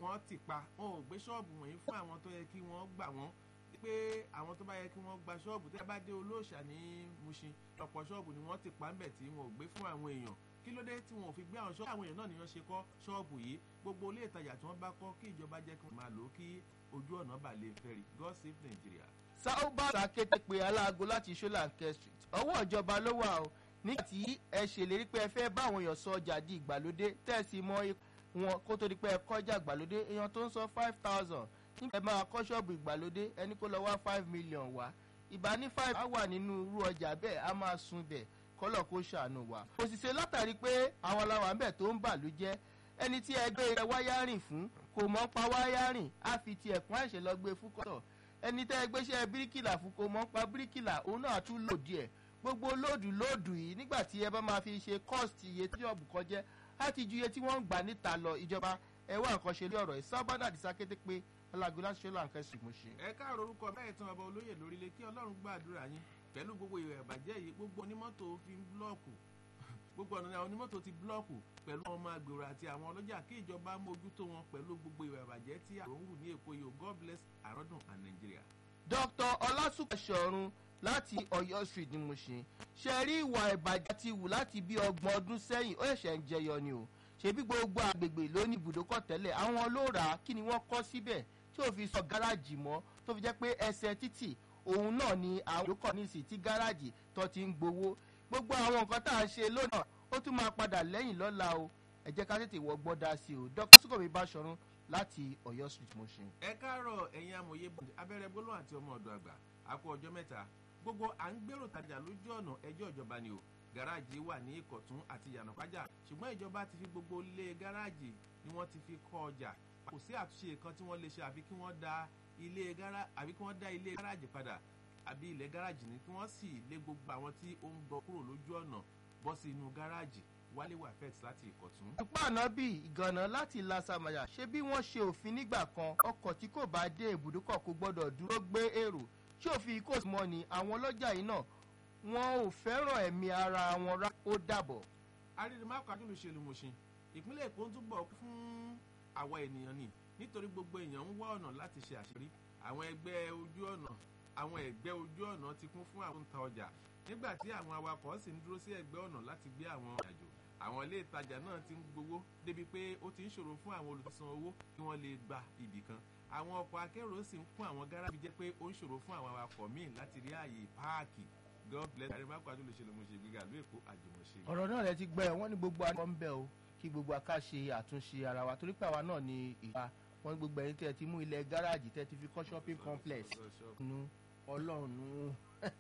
kan ti pa wọn ò gbé ṣọ́ọ̀bù wọ̀nyí fún àwọn tó yẹ kí wọ́n gbà wọ́n pé àwọn tó bá yẹ kí wọ́n gba ṣọ́ọ̀bù tí a bá dé olóòṣà ní Mushin ọ̀pọ̀ ṣọ́ọ̀bù ni wọ́n ti pa ńbẹ̀ tí wọn ò gbé fún àwọn èèyàn kí ló dé tí wọn ò fi gbé àwọn ṣọ́ọ̀bù àwọn èèyàn náà nìyẹn ṣe kọ́ ṣọ́ọ̀bù yìí gbogbo ilé ìtajà tí wọ́n bá kọ́ kí ìjọba jẹ́ kí wọ́n máa lò ó kí ojú ọ̀nà bà lè fẹ́rì God save Nigeria. sáúbà sàkété pé aláago láti ṣọláńkẹ́ street ọwọ́ ìjọba ló wà o nígbà tí ẹ ṣèlérí pé ẹ fẹ́ bá àwọn èèyàn sọ ọjà di ìgbàlódé tẹ̀sí mọ́ wọn kó tó di pé ẹ kọjá ìgbàlódé èèyàn tó ń sọ five thousand nígbà ẹ máa kọ́ ṣọ́ọ̀bù ìgbàlódé ẹni kó lọ wá five million wá ìbá ní five á wà nínú irú ọjà bẹ́ẹ̀ á máa sun bẹ̀ kọ́lọ̀ kó ṣàánú wa. òṣìṣẹ́ látàrí pé àwọn aláwa ń bẹ̀ tó ń bà ló jẹ́ ẹni tí ẹgbẹ́ rẹ̀ wáyárìn fún kò mọ̀ pa wáyárìn á fi ti ẹ̀kún àìṣe lọ gbé fún kọ́tọ̀ ẹni tẹ́ ẹgbẹ́ iṣẹ́ bíríkìlà fún kò mọ̀ pa bíríkìlà òun náà tún lòdì ẹ̀ gbogbo lóòdù lóòdù yìí nígbà tí ẹ bá máa fi ṣe cost iye tí ọ̀bù kan jẹ́ á ti ju iye tí wọ́n ń gbà níta lọ ìjọba ẹ wá nǹkan ṣe lé ọ̀rọ̀ ẹ̀ sábàdà àdìsá kété pé alágbó láti ṣe láǹkẹ́ sì mú ṣe. ẹ káàrọ̀ orúkọ bẹ́ẹ̀ tán ọba olóyè lórílẹ̀ kí ọlọ́run gbàdúrà yín pẹ̀lú gbogbo ìwà ìbàjẹ́ yìí gbogbo onímọ́tò fi ń búlọ́ọ̀kù gbogbo ọ̀nà àwọn onímọ́tò ti búlọ́ọ̀kù pẹ̀lú àwọn ọmọ agbèrò àti àwọn ọlọ́jà kí ìjọba mójútó wọn pẹ̀lú gbogbo ìwà ìbàjẹ́ tí àrùn wù ní èkó yìí God bless àrọ́dùn and Nigeria. Dr. ọlásùnkàṣọrun láti Ọ̀yọ́ street ni mo ṣe ṣe rí ìwà ìbàjẹ́ ti wù láti bí ọgbọ̀n ọdún sẹ́yìn ó ṣẹ̀ṣẹ̀ ń jẹyọ ni o ṣebí gbogbo àgbègbè ló ní ibùdókọ̀ tẹ́lẹ̀ àwọn ló rà á kí ni wọ́n kọ́ síbẹ̀ tí ò fi sọ gáràjì mọ́ tó fi jẹ́ pé ẹsẹ̀ títì òun náà ni àwọn ìdókọ̀ nísì tí gáràjì tó ti ń gbowó gbogbo àwọn nǹkan tá à ń ṣe lónà ó tún máa padà lẹ́yìn lọ́la o ẹ jẹ́ ká tètè wọ gbọ́dá sí o Dr. Sukomi Báṣọ̀run láti Ọ̀yọ́ street mo ṣe. ẹ káàárọ̀ ẹ̀yin amòye abẹ́rẹ́ gbólóhùn àti ọmọ ọ̀dọ̀ àgbà àkó ọjọ́ mẹ́ta gbogbo à ń gbèrò tajà lójú ọ̀nà ẹjọ́ ìjọba ni o gáràjì wà ní ìkọ̀tún àti yànnàpájà ṣùgbọ́n ìjọba ti fi gbogbo ilé gáràjì ni wọ́n ti fi kọ́ ọjà kò sí àtúnṣe kan tí wọ́n lè ṣe àfi kí wọ́n da ilé gáràjì àbí kí wọ́n dá ilé gáràjì padà àbí ilẹ̀ gáràjì ni kí wọ́n sì lé gbogbo àwọn tí ó ń gbọ́ kúrò lójú ọ̀nà bọ́ sí inú gáràjì wálé wà fẹ́t láti ìkọ̀tún. ìpá ànábì ìgànnà láti lasamaya ṣé bí wọ́n ṣe òfin nígbà kan ọkọ̀ tí kò bá dé ibùdókọ̀ kò gbọ́dọ̀ dúró gbé èrò ṣé òfin kò mọ́ ni àwọn ọlọ́jà yìí náà wọn ò fẹ́ràn ẹ̀mí ara wọn rá ó dàbọ̀. arìnrìnmáàkọ́ adúlùṣèlú mọ̀ṣin ìpínlẹ̀ èkó ń túbọ̀ fún àwa ènìyàn ni nítorí gbogbo èèyàn ń wá ọ̀nà láti ṣe àṣírí àwọn ẹgbẹ́ ojú ọ̀nà àwọn ẹgbẹ́ ojú ọ̀nà ti kún fún àwọn ta ọjà nígbà tí àwọn awakọ̀ sì ń dúró sí ẹgbẹ́ ọ̀nà láti gbé àwọn àjò àwọn ilé ìtajà náà ti ń gbowó débi pé ó ti ń ṣòro fún àwọn olùsan owó kí wọ́n lè gba ibì kan àwọn ọkọ̀ akérò sì ń kún àwọn gáràjì jẹ́ pé ó ń ṣòro fún àwọn awakọ̀ míì láti rí ààyè páàkì God bless àrèmákò adúlọ̀ṣẹlẹ̀ mo ṣe gbígbà ló èkó àjùmọ̀ṣe. ọ̀rọ̀ náà rẹ ti gbẹ́ wọ́n ní gbogbo àwọn ń bẹ̀ o kí gbogbo aká ṣe àtúnṣe ara wa torí pé àwa náà ni ìta wọ́n ní gbogbo ẹ̀yin tẹ́ ti mú ilẹ̀ gáràjì tẹ́ ti fi kọ́ shopping complex nu ọlọ́run nu.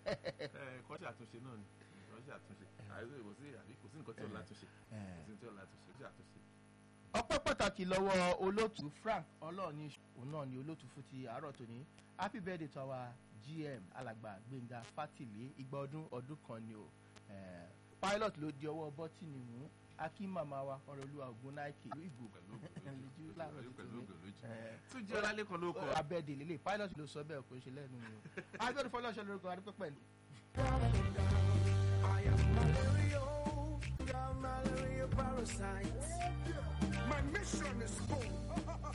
kọ́ṣe àtúnṣe náà ni kọ́ṣe àtúnṣe àìsí kò sí àbí kò sí nǹkan tí ó látúnṣe kò sí tí ó látúnṣe kọ́ṣe àtúnṣe. ọpẹ́ pàtàkì lọ́wọ́ olóòtú Frank ọlọ́ọ̀ni òun náà ni olóòtú fún ti àárọ̀ tòní happy birthday to our GM alàgbà Gbénga Fátìlé igba ọdún ọdún kan ni o pilot ló di ọwọ́ bọ́tìnì mú akí màmá wa ọ̀rọ̀ olúwa ògùn náìkì ìlú ìgbò pẹ̀lú pẹ̀lú tún jẹ́ ọlálẹ́kan ló kọ. abẹ́ẹ̀dẹ̀ lélẹ̀ pilot ló sọ bẹ́ẹ̀ kò ń ṣe lẹ́nu mi o agbẹ́rù fọlọ́ṣọ́ lórúkọ adúpẹ́ pẹ̀lú. I am malaria, malaria parasite. My mission is full.